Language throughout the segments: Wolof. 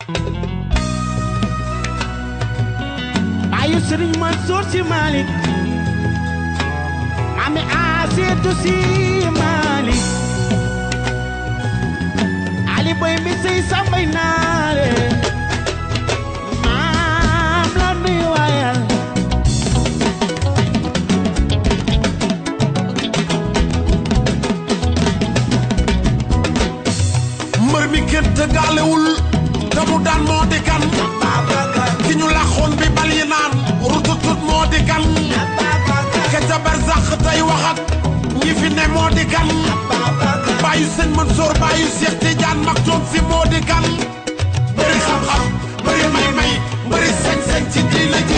baayu Sëriñ Mansour Si Malick maami Aseetu Si Malick Ali boy mi sey sambay naare maam la nuy waayal mbër mi kenn tëggaalewul te mu daan moo di kan ki ñu laxoon bi bal yi naan rututut moo di kan ka ca barsax tey waxat ñi fi ne moo di kan bàyyu sëñ Mansour bàyyu Cheikh Tidiane mag toom si moo di kan bëri xam-xam bëri may-may bëri sañ-sañ ci diina ji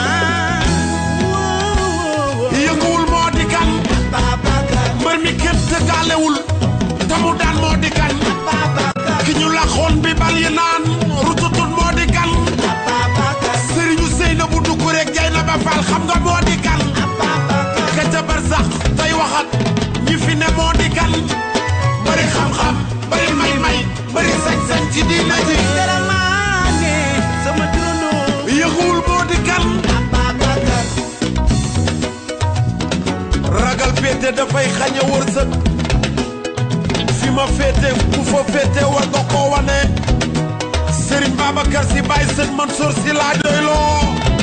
yënguwul moo di kan mbër mi kenn tëggaalewul te mu daan moo di kan ki ñu laxoon bi bal yi naan rututut moo di kan sëriñu sëy na bu dugg rek jay na ba faal xam nga moo di kan ka ca bar sax tey waxat ñi fi ne moo di kan bëri xam-xam bëri may-may bëri sañ-sañ ci diina ji Garamaane sama turandoo yëguwul moo di kan ragal féete dafay xañe wërsëg fi ma féete ku fa féete war nga koo wane Serigne Babacar si Baye Sëñ Mansour si laa doyloo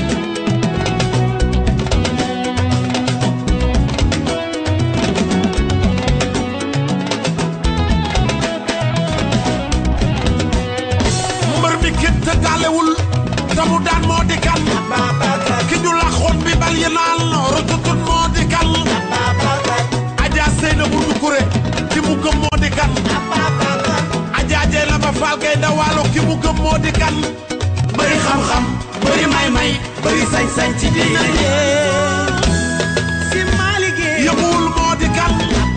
mbër mi kenn tëggaalewul te mu daan moo di kan ki ñu laxoon bi bal yi naan rututut moo di kan Adja Seyna bu Dukure ki mu gëm moo di kan Adja Jey la ba faal gay dawaalo ki mu gëm moo di kan bëri xam-xam bëri may-may bëri sañ-sañ ci diina ji Si Malick yëmuwul moo di kan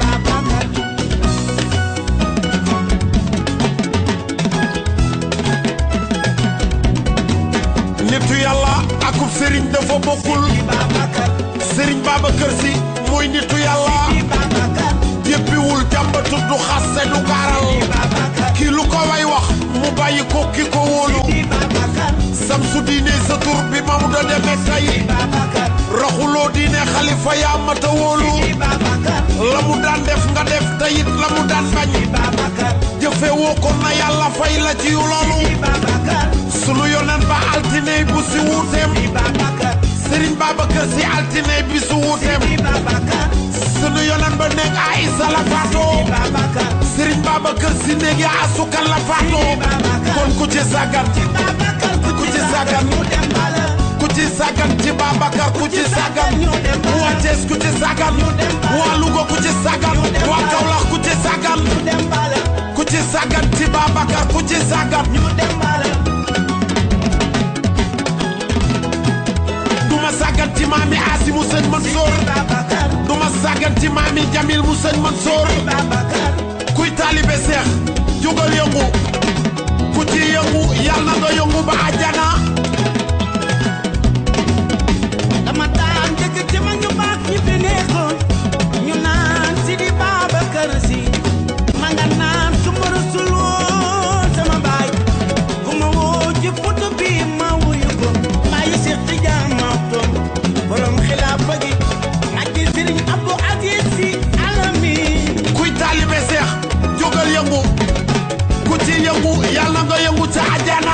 nitu yàlla akub sëriñ dafa bokkul sëriñ Babacar si mooy nitu yàlla yëppiwul jàmbatu du xasse du gaaral kii lu ko way wax mu bàyyi ko ki ko wóolu samsu diine sa tur bi Maodo demee tey raxuloo diine xalifa yaa mata wóolu la mu daan def nga def teyit la mu daan bañ jëfe woo ko na yàlla fay la ci loolu sunu yonen ba altine bu si wuuteem Serigne Babacar si altine bi su wuuteem sunu yonen ba nekk Aïssa la faatoo Serigne Babacar si néeg ya asukan la faatoo kon ku ci sàggan ku ci sàggan ku ci sàggan ci Babacar ku ci sàggan waa Thiès ku ci sàggan waa Louga ku ci sàggan waa Kaolack ku ci sàggan ku ci sàggan ci Babacar ku ci sàggan duma sàggan ci maami Asi mu sëñ Mansour duma sàggan ci maami Jamil mu sëñ Mansour kuy taalibe seex jógal yëngu ku ci yëngu yàlla na nga yëngu ba àjjana dama daan dégg ci mag ñu baax ñi fi nekkoon ñu naan si di Babacar Si ma nga naan su ma rusul woon sama baay bu ma woo ci foto bi ma wuyu ko bàyyi Seex Tijaan Maktoum borom xilaafa gi ak ci Sëriñ Abdou Aziz Si Alamin kuy taalibe seex jógal yëngu ku ci yëngu yàlla na nga yëngu ca àjjana